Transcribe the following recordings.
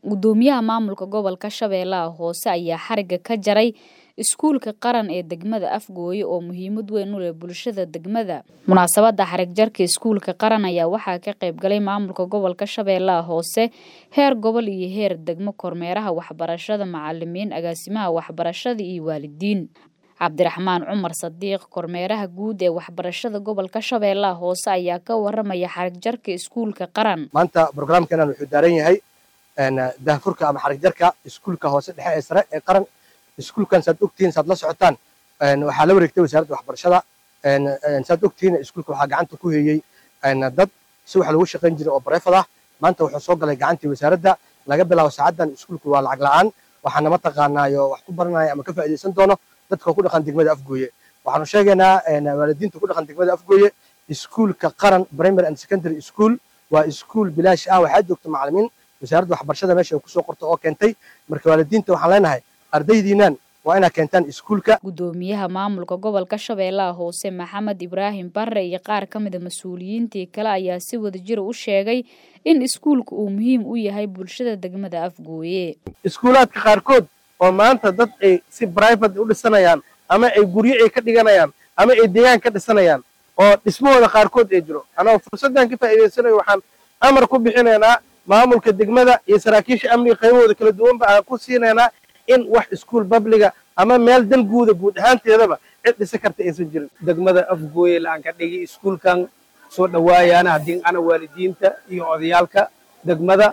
gudoomiyaha maamulka gobolka shabeellaha hoose ayaa xariga ka jaray iskuulka qaran ee degmada afgooye oo muhiimad weyn u leh bulshada degmada munaasabada xarig jarka iskuulka qaran ayaa waxaa ka qayb galay maamulka gobolka shabeellaha hoose heer gobol iyo heer degmo kormeeraha waxbarashada macalimiin agaasimaha waxbarashada iyo waalidiin cabdiraxmaan cumar sadiiq kormeeraha guud ee waxbarashada gobolka shabeellaha hoose ayaa ka waramaya xarig jarka iskuulka qaran maanta brograamkeenan wuxuu daaran yahay daahfurka ama xarig jarka iskuulka hoose dhexe ee sare ee qaran iskuulkan saad ogtihiin saad la socotaan waxaa la wareegtay wasaaradda waxbarashada saad ogtihiin iskuulka waxaa gacanta ku heeyey dad si wax lagu shaqayn jiray oo bareefad ah maanta wuxuu soo galay gacantii wasaaradda laga bilaabo saacaddan iskuulku waa lacag la'aan waxaana mataqaanaayo wax ku baranaya ama ka faa'iidaysan doono dadka ku dhaqan degmada afgooye waxaanu sheegaynaa waalidiinta ku dhaqan degmada afgooye iskuulka qaran primary and secondary school waa iskuul bilaash ah waxaa joogta macalimiin wasaaradda waxbarashada meesha ay kusoo qorto oo keentay marka waalidiinta waxaan leenahay ardaydiinan waa inaad keentaan iskuulka gudoomiyaha maamulka gobolka shabeellaha hoose maxamed ibraahim barre iyo qaar ka mida mas-uuliyiintii kale ayaa si wadajira u sheegay in iskuulka uu muhiim u yahay bulshada degmada afgooye iskuulaadka qaarkood oo maanta dad ay si brivate u dhisanayaan ama ay guryo ay ka dhiganayaan ama ay deegaan ka dhisanayaan oo dhismahooda qaarkood ay jiro anoo fursaddan ka faa'iidaysanayo waxaan amar ku bixinaynaa maamulka degmada iyo saraakiisha amniga qaybahooda kala duwanba aan ku siinaynaa in wax iskuul babliga ama meel dan guuda guud ahaanteedaba cid dhisa karta aysan jirin degmada afgooye la-aan ka dhigi iskuulkan soo dhawaayaana haddii ana waalidiinta iyo odayaalka degmada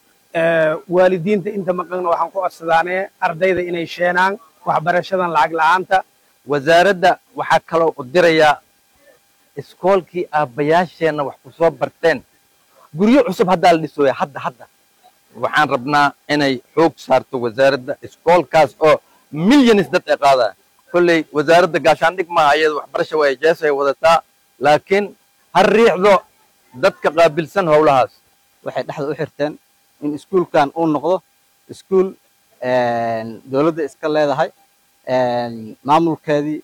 waalidiinta inta maqanna waxaan ku codsadaanee ardayda inay sheenaan waxbarashadan lacag la'aanta wasaaradda waxaa kaloo u dirayaa iskoolkii aabbayaasheenna wax ku soo barteen guryo cusub haddaa la dhisooya hadda hadda waxaan rabnaa inay xoog saarto wasaaradda iskoolkaas oo milyanis dad ay qaadaya kolley wasaaradda gaashaandhig maaha iyada waxbarasha waa jees ay wadataa laakiin ha riixdo dadka qaabilsan howlahaas waxay dhexda u xirteen in iskuulkan uu noqdo iskuul dowladda iska leedahay maamulkeedii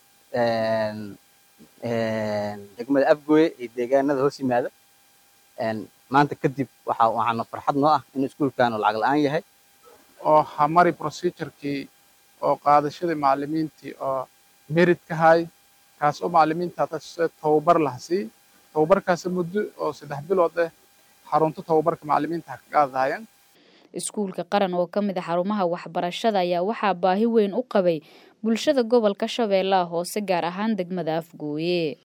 degmada afgooye iyo deegaanada hoos yimaada maanta kadib waxa waxaana farxad noo ah in iskuulkan uu lacag la'aan yahay oo hamari procedurkii oo qaadashadii macalimiintii oo merit ka hay kaas oo macalimiinta tababar lahasii tababarkaas muddo oo saddex bilood ah xarunta tababarka macalimiinta ha ka qaadahayaan iskuulka qaran oo ka mid a xarumaha waxbarashada ayaa waxaa baahi weyn u qabay bulshada gobolka shabeellaha hoose gaar ahaan degmada afgooye